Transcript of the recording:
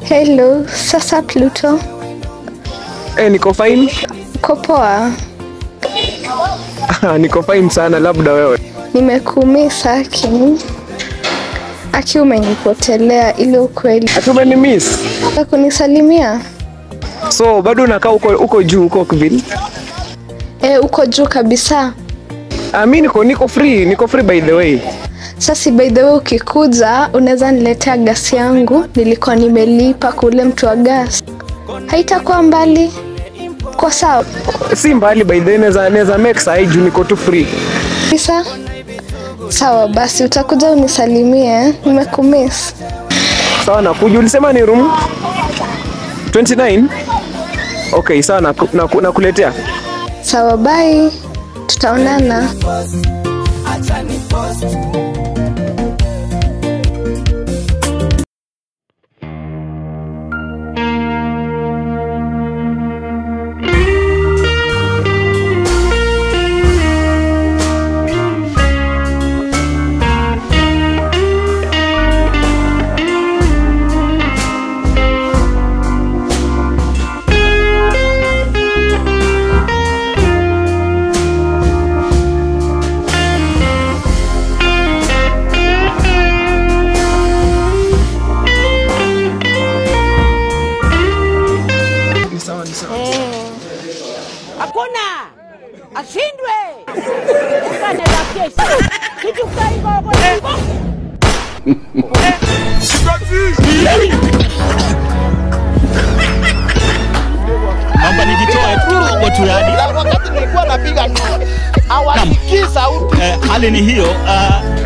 Hello, sasa Pluto. Eh, niko fine. Uko poa? niko fine sana, labda wewe. Nimekumisa Aki. Aki umenipotelea ile ukweli. Ati umenimiss. Unataka kunisalimia? So bado unakaa uko uko juu uko Kivili? E, uko juu kabisa. Ah, mimi niko niko free, niko free by the way. Sasa by the way ukikuja unaweza niletea gasi yangu, nilikuwa nimelipa kule mtu wa gas. Haitakuwa mbali. Kwa sawa Si mbali by the way, naweza naweza make saa hii juu niko tu free. kabisa. Sawa basi, utakuja unisalimie, nimekumiss. Sawa, nakuja. Ulisema ni room 29? Okay, sawa, naku- naku- nakuletea. Sawa, bye, tutaonana. Hakuna ashindwe kanela kesho kitu kaigogo Naomba nijitoe kidogo tu yani. wakati nilikuwa napiga hawasikii sauti Eh, hali ni hiyo. Uh,